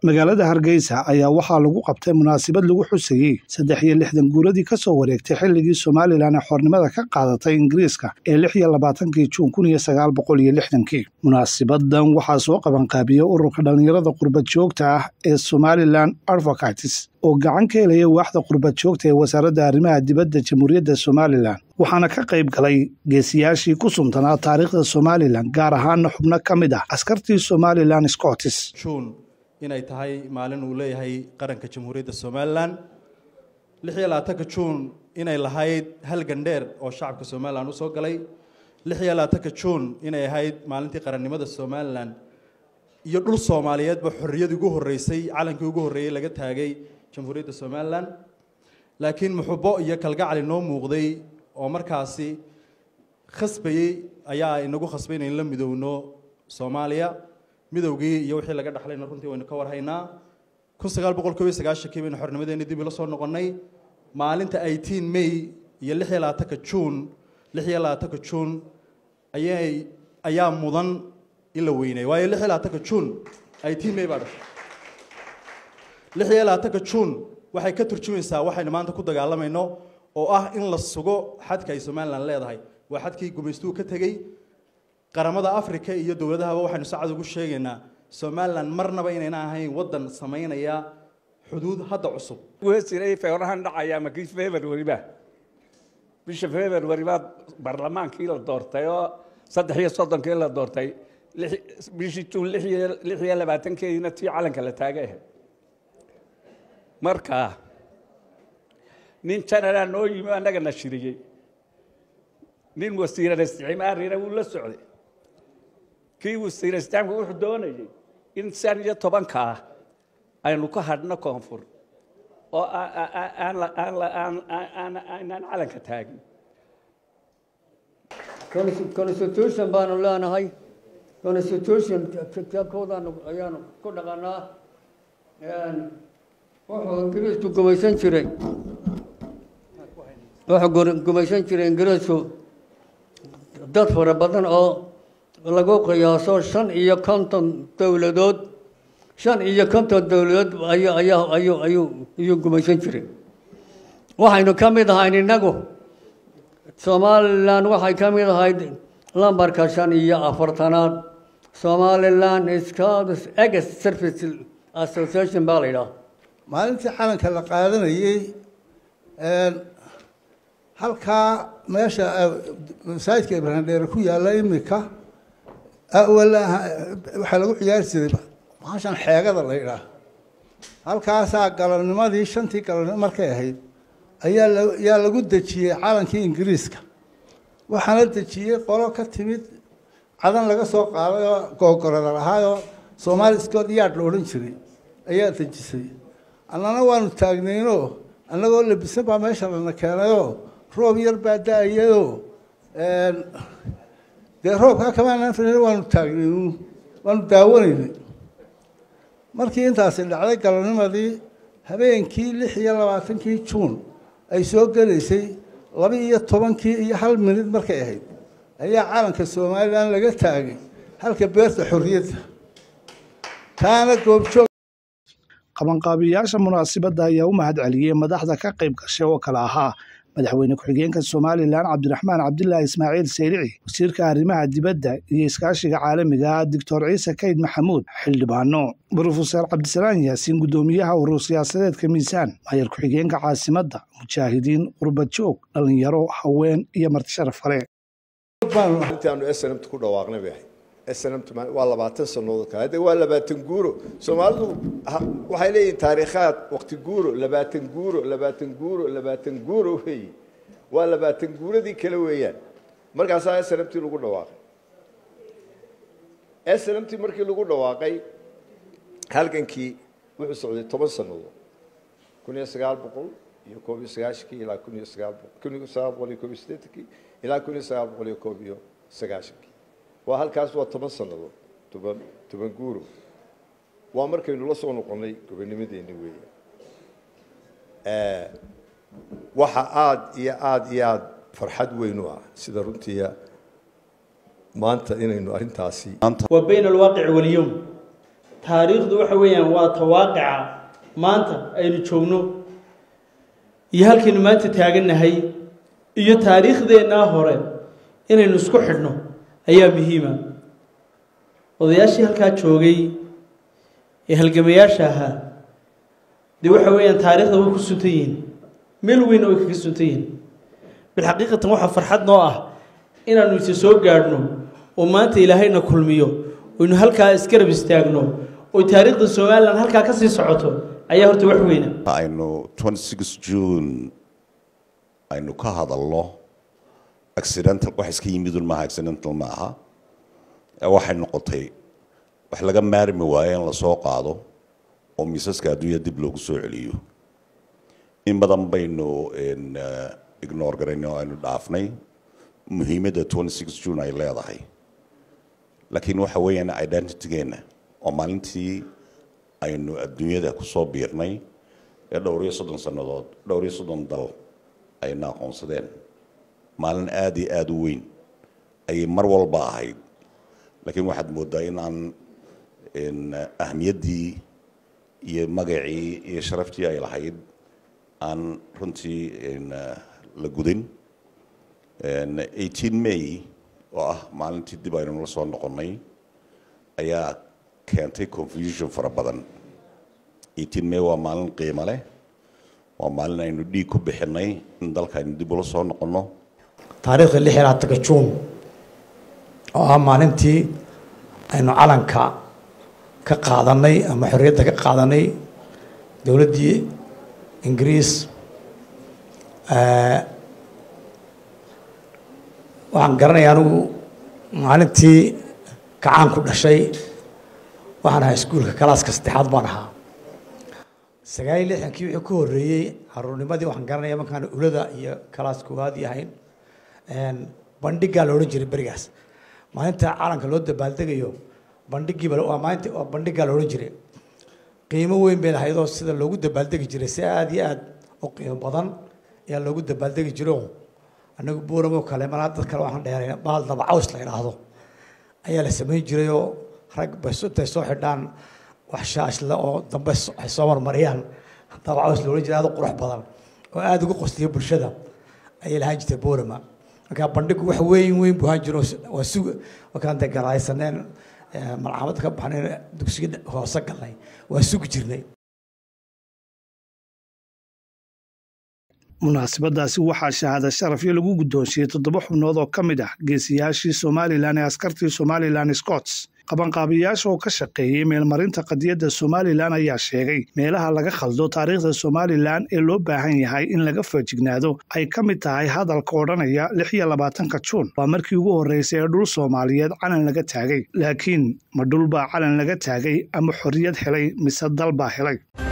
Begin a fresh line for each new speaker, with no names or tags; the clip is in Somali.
magaalada hargeysa ayaa waxaa lagu qabtay munaasabad lagu xusayey saddex iyo lixdan guuradii ka soo wareegtay xilligii somalilan ee xornimada ka qaadatay ingiriiska ee lix iyo labaatankii juun kun iyo sagaal boqol iyo lixdankii munaasabadan waxaa soo qabanqaabiyey ururka dhallinyarada qurbad joogta ah ee somalilan advocates oo gacan ka helaya waaxda qurbad joogta ee wasaaradda arrimaha dibadda jamhuuriyadda somalilan waxaana ka qayb galay geesiyaashii ku suntanaa taariikhda somalilan gaar ahaana xubno ka mid ah askartii somalilan scotis
juun inay tahay maalin uu leeyahay qaranka jamhuuriyadda somalilan lix iyo labaatanka juun inay lahayd halgan dheer oo shacabka somalilan u soo galay lix iyo labaatanka juun inay ahayd maalintii qarannimada somalilan iyo dhul soomaaliyeedba xorriyadii ugu horreysay calankii ugu horreeyey laga taagay jamhuuriyadda somalilan laakiin muxubo iyo kalgacali noo muuqday oo markaasi khasbayey ayaa inagu khasbay inayn la midowno soomaaliya midowgii iyo wixii laga dhaxlayna runtii waynu ka warhaynaa kun sagaal boqol kob iyo sagaashankii baynu xornimadeena dib ila soo noqonnay maalinta eighteen may iyo lix iyo labaatanka juun lix iyo labaatanka juun ayay ayaa mudan in la weynay waayo lix iyo labaatanka juun eighteen may baa dhashay lix iyo labaatanka juun waxay ka turjumaysaa waxaynu maanta ku dagaalamayno oo ah in la sugo xadka ay somalilan leedahay waa xadkii gumaystuhu ka tegey qaramada africa iyo dowladahaba waxaynu sacad ugu sheegaynaa somalilan marnaba inayna ahayn waddan samaynaya xuduud hadda cusub
wesiray feerahan dhacaya makii february ba bisha february baa barlamaankii la doortay oo saddex iyo soddonkii la doortay bishii juun lix iyo labaatankeediina tii calanka la taagay ahayd marka nin janalaa noo yimi annaga na shiriyey nin wasiiran isticmaarina wuu la socday kii wasiir isticmaarka wuxuu doonayay in shan iyo tobankaa aynu ka hadhno koonfur oo aanaan calanka taagin
constitution baanu leenahay constitution kitaabkoodaanu ayaanu ku dhaqanaa wuxuu ingiriisku gumaysan jiray wuxuu gumaysan jiray ingiriisku dad fara badan oo lagu qiyaaso shan iyo konton dowladood shan iyo konton dowladood ayu ayaa ayuu ayuu ayuu gumaysan jiray waxaynu ka mid ahayn innagu somalilan waxay ka mid ahayd lambarka shan iyo afartanaad somalilan scouts ex service association baa la yidhaha
maalintii calanka la qaadanayey halkaa meesha masaajidka ibraahim dheere ku yaalla imika waxaa lagu ciyaari jiray maashan xeegada la yidhaah halkaasaa galabnimadii shantii galabnimo markay ahayd ayaa yaa lagu dejiyey calankii ingiriiska waxaana dejiyey qolo ka timid cadan laga soo qaaday oo googorada lahaayoo soomaali scott yaad la odhan jiray ayaa dejisay annana waanu taagnaynoo annagoo labisan baa meesha lana keenayoo roob yar baa da-ayadoo dee roobkaa kamaanaan filan waanu taagnayn waanu daawanaynay markii intaasi dhacday galabnimadii habeenkii lix iyo labaatankii juun ay soo gelaysay laba iyo tobankii iyo hal minid markay ahayd ayaa calanka somalilan laga taagay halka beerta xorriyadda taana goobjoog
qabanqaabiyayaasha munaasabadda ayaa u mahad celiyey madaxda ka qayb gashay oo kale ahaa madaxweyne ku-xigeenka somalilan cabdiraxmaan cabdilaahi ismaaciil sayrici wasiirka arrimaha dibadda iyo iskaashiga caalamiga ah doctor ciise kayd maxamuud xildhibaano brofeser cabdisalaan yaasiin guddoomiyaha urur siyaasadeedka miisaan maayar ku-xigeenka caasimadda mujaahidiin qurbad joog dhallinyaro haween iyo marti sharaf kale
ku dhawaaqnay bay ahayd snmt waa labaatan sannadood kale hadda waa labaatan guuro soomaalidu waxay leeyihin taariikhaad waqti guuro labaatan guuro labaatan guuro labaatan guuro weeye waa labaatan guuradii kale weeyaan markaasaa snmt lagu dhawaaqay snmt markii lagu dhawaaqay halgankii wuxuu socday toban sannadood kun iyo sagaal boqol iyo koob iyo sagaashankii ilaa kun iyo sagaal kun iyo sagaal boqol iyo koob iyo siddeetankii ilaa kun iyo sagaal boqol iyo koob iyo sagaashankii waa halkaas waa toban sannadood toban toban guuro waa markaynu la soo noqonnay gobonimadeenni weeye waxa aada iyo aada iyo aada farxad weyn u ah sida runtiia maanta inaynu arrintaasi
وبين الواقع واليوم taariikhdu waxa weeyaan waa tawaaqica maanta aynu joogno iyo halkaynu maanta taagannahay iyo taariikhdeennaa hore inaynu isku xidhno ayaa muhiima odayaashii halkaa joogay ee halgamayaasha ahaa dee waxa weeyaan taariikhda way ku suntan yihiin meel weynna way kaga suntan yihiin bilxaqiiqatan waxaa farxad noo ah inaannu isa soo gaadhno oo maanta ilaahayna kulmiyo oynu halkaa isgarab istaagno oo taariikhda somalilan halkaa ka sii socoto ayaa horta wax weyna
aynu 26 june aynu ka hadalno accidental wax iska yimidun maaha accidental ma aha ee waxay noqotay wax laga maarmi waayo in lasoo qaado oo miisaska adduunya dib loogu soo celiyo in badan baynu ignore garayn oo aynu dhaafnay muhiimadda 26 june ay leedahay laakiin waxa weeyaan identitygeenna oo maalintii aynu adduunyada kusoo biirnay ee dhowr iyo soddon sannadood dhowr iyo soddon dal ayna aqoonsadeen maalin aada iyo aada u weyn ayay mar walba ahayd laakiin waxaad mooddaa in aan ahmiyaddii iyo magacii iyo sharaftii ay lahayd aan runtii la gudin 18 may oo ah maalintii dib aynu la soo noqonnay ayaa keentay confusion fara badan 18 may waa maalin qiimo leh waa maalin aynu dhiig ku bixinay in dalkaaynu dib ula soo noqonno
taariikhda lix iyo labaatanka juun oo ah maalintii aynu calanka ka qaadanay ama xorriyadda ka qaadanay dowladdii ingiriis waxaan garanaya anigu maalintii kacaan ku dhashay waxaan ahaa iskuulka kalaaska saddexaad baan ahaa sagaal iyo lixdankii wixii ku horreeyey caruurnimadii waxaan garanaya markaan ulada iyo kalaas koowaad yahayn bandhigaa la odhan jiray berigaas maalinta calanka loo dabaaldegayo bandhigiiba waa maalinta waa bandhigaa la odhan jiray qiimo weyn bay lahaydoo sida loogu dabaaldegi jiray si aada iyo aada u qiimo badan ayaa loogu dabaaldegi jiro annagu buuramoo kale malaa dad kale waxaan dheerayna baal dabacaws la idhaahdo ayaa la samayn jirayoo rag bas intay soo xidhaan wax shaashle oo dambe ay soo marmariyaan dabacaws la odhan jiray aada u qurux badan oo aada ugu qosliya bulshada ayay lahaan jirtay buurama markaa bandhigu wax weyn weyn buu ahaan jiro waa sug markaan dee garaysaneen malcamad ka baxnay dugsiga hoose galnay waa sugi jirnay
munaasabadaasi waxaa shahaada sharafyo lagu guddoonsiiyey toddoba xubnood oo ka mid ah geesiyaashii somalilan ee askartii somalilan scots qabanqaabiyayaasha oo ka shaqeeyey meelmarinta qadiyadda somalilan ayaa sheegay meelaha laga khaldo taariikhda somalilan ee loo baahan yahay in laga feejignaado ay ka mid tahay hadalka odhanaya lix iyo labaatanka juun waa markii ugu horreysay ee dhul soomaaliyeed calan laga taagay laakiin ma dhul baa calan laga taagay ama xorriyad helay mise dal baa helay